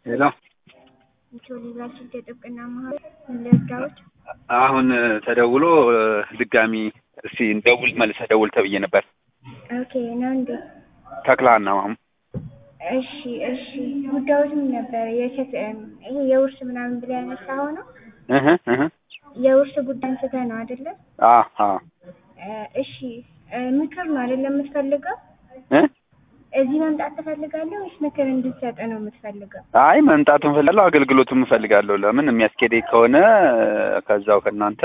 ሄሎ ኢትዮ ሊጋል ስልክ የጥብቅና ማህበር ለህጋዎች አሁን ተደውሎ ድጋሚ እስቲ ደውል መልሰህ ደውል ተብዬ ነበር። ኦኬ ነው እንዴ? ተክላና ማሙ እሺ እሺ። ጉዳዮች ምን ነበረ? የሴት ይሄ የውርስ ምናምን ብለህ ያነሳኸው ነው? እህ እህ የውርስ ጉዳይ አንስተህ ነው አይደለ? አ አ እሺ ምክር ነው አይደለም የምትፈልገው? እ እዚህ መምጣት ትፈልጋለህ ወይስ ምክር እንድትሰጥ ነው የምትፈልገው? አይ መምጣቱን እፈልጋለሁ፣ አገልግሎቱን እፈልጋለሁ። ለምን የሚያስኬደኝ ከሆነ ከዛው ከእናንተ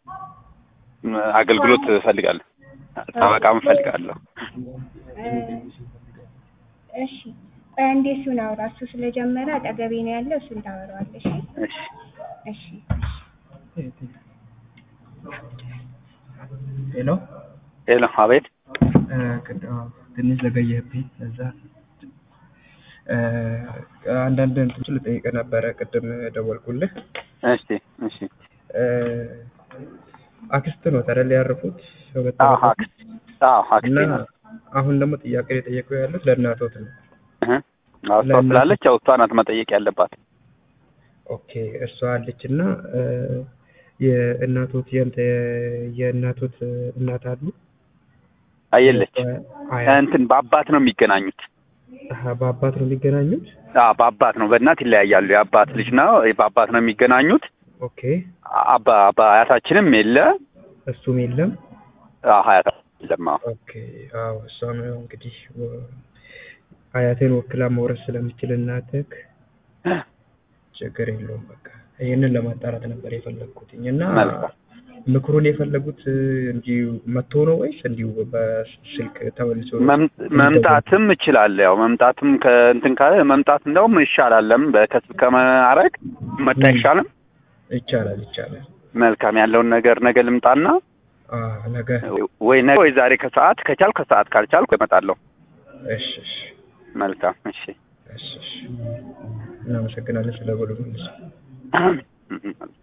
አገልግሎት እፈልጋለሁ፣ ጠበቃም እፈልጋለሁ። እሺ ቆይ አንዴ እሱን አውራ። እሱ ስለጀመረ አጠገቤ ነው ያለው፣ እሱን ታወራዋለሽ። እሺ እሺ ሄሎ ሄሎ፣ አቤት። ትንሽ ዘገየህብኝ። እዛ አንዳንድ እንትኖች ልጠይቅህ ነበረ ቅድም ደወልኩልህ። እሺ እሺ። አክስት ነው ተረል ያረፉት አዎ አክስት አዎ አክስቴ እና ነው። አሁን ደግሞ ጥያቄ የጠየቁ ያሉት ለእናቶት ነው። እህ አዎ እሷ ስላለች ያው እሷ ናት መጠየቅ ያለባት። ኦኬ እሷ አለች እና የእናቶት የንተ የእናቶት እናት አሉ አየለች አያ እንትን በአባት ነው የሚገናኙት። አሀ፣ በአባት ነው የሚገናኙት። አዎ በአባት ነው፣ በእናት ይለያያሉ። የአባት ልጅ ነው፣ በአባት ነው የሚገናኙት። ኦኬ አባ አባ አያታችንም የለ እሱም የለም። አዎ አያታችን የለም። አዎ ኦኬ አዎ፣ እሷም ያው እንግዲህ ወ- አያቴን ወክላ መውረስ ስለምችል እናትህ ችግር የለውም። በቃ ይህንን ለማጣራት ነበር የፈለግኩትኝ እና መልካም። ምክሩን የፈለጉት እንዲሁ መጥቶ ነው ወይስ እንዲሁ በስልክ ተመልሶ መም- መምጣትም እችላለሁ። ያው መምጣትም ከእንትን ካለ መምጣት እንደውም ይሻላል። ለምን በከስብ ከማረግ መጣ አይሻልም? ይቻላል ይቻላል። መልካም ያለውን ነገር ነገ ልምጣና አ ነገ ወይ ነገ ወይ ዛሬ ከሰዓት ከቻልኩ ከሰዓት ካልቻልኩ እመጣለሁ። እሺ እሺ መልካም እሺ። እሺ እሺ። እናመሰግናለን ስለ በሉ መልስ አሜን።